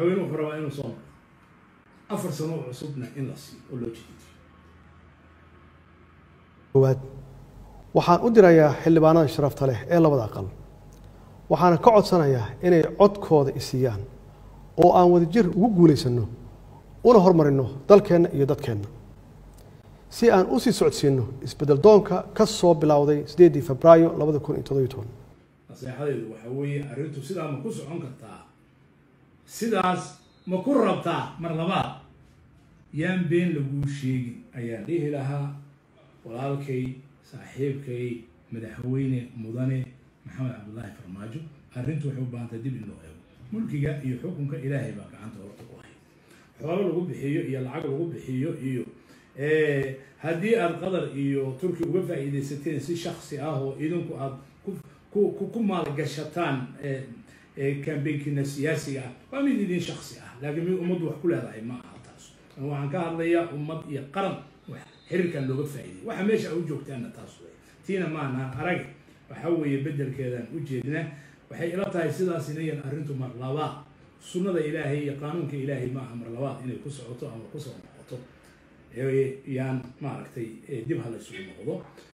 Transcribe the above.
madaxweyne wuxuu rabaa inuu soo maro afar sano oo cusubna in la siiyo oo loo jediidiyo koowaad waxaan u dirayaa xildhibaanada sharafta leh ee labada aqal waxaana ka codsanayaa inay codkooda isiiyaan oo aan wadajir ugu guulaysanno una hormarino dalkeenna iyo dadkeenna si aan u sii socodsiinno isbeddel doonka ka soo bilowday sideedii febraayo labada kun iyo toddobiyo toban naseexadeedu waxaa weeye arrintu sidaa ma ku socon kartaa sidaas ma ku rabtaa mar labaad yaan been laguu sheegin ayaan dhihi lahaa walaalkay saaxiibkay madaxweyne mudane maxamed cabdullaahi farmaajo arrintu waxay u baahantay dib in loo eego mulkiga iyo xukunka ilaahay baa gacanta horta ku hay xoolo lagu bixiyo iyo lacag lagu bixiyo iyo haddii aada qatar iyo turki uga faa'iidaysateen si shaksi ah oo idinku aada ku ku maalgashataan kambeynkiina siyaasiga ah waa mid idin shaksi ah laakiin mid ummaddu wax ku leedahay ma aha taas waxaan ka hadlayaa ummad iyo qaran xiriirkan looga faa'iiday waxa meesha a u joogtaanna taas wey tiina maanaan arag waxa weeye beddelkeedaan u jeedna waxay ila tahay sidaas inayan arrintu mar labaad sunnada ilaahay iyo qaanuunka ilaahay ma aha mar labaad inay ku socoto ama kusoo noqoto yaan maaragtay dib ha la isugu noqdo